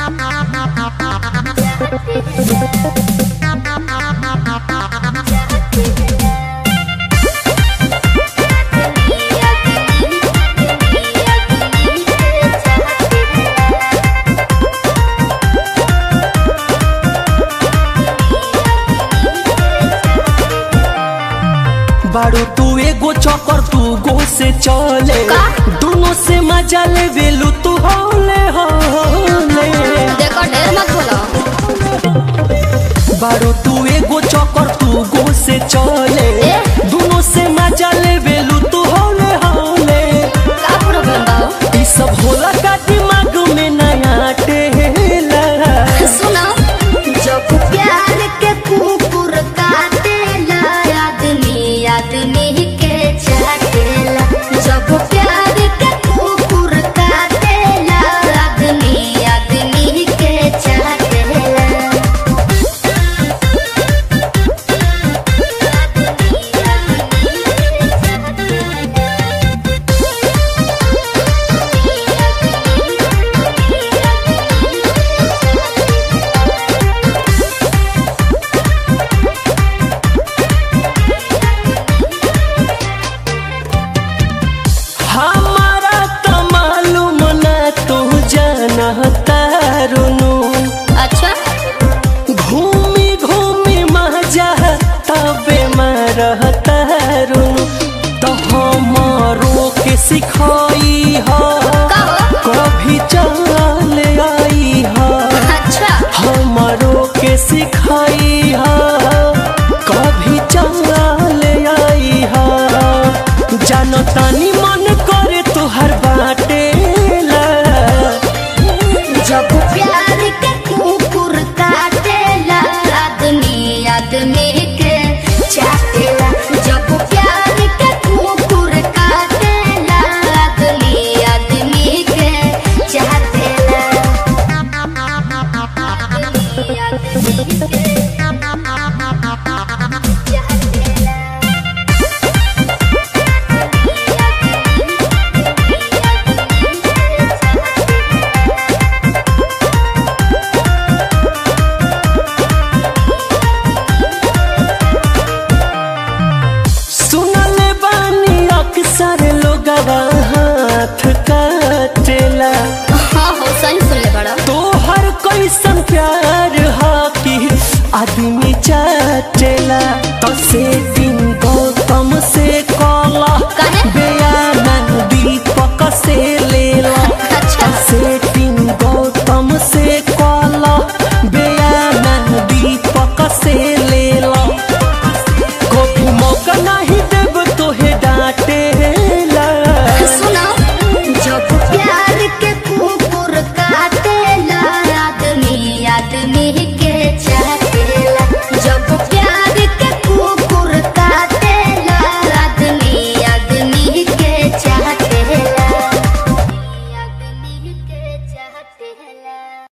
बारू तू एगो चौकर तू गो से चले का? दोनों से मजा ले वेलू तू होले होले देखो ढेर मत बोलो बारू तू एगो चौकर तू गो से चले ए? दोनों से मजा ले वेलू तू होले होले का प्रॉब्लम बा हो? ई सब होला का दिमाग में नया टेला सुनो जब प्यार के कुकुर काटेला आदमी आदमी के चाटेला जब प्यार के कुकुर काटेला आदमी आदमी के चाटेला हमारा तो मालूम ना तू जानता रुनु अच्छा घूमी घूमी मजा तबे मरता रुनु तो हमारो के सिखाई हो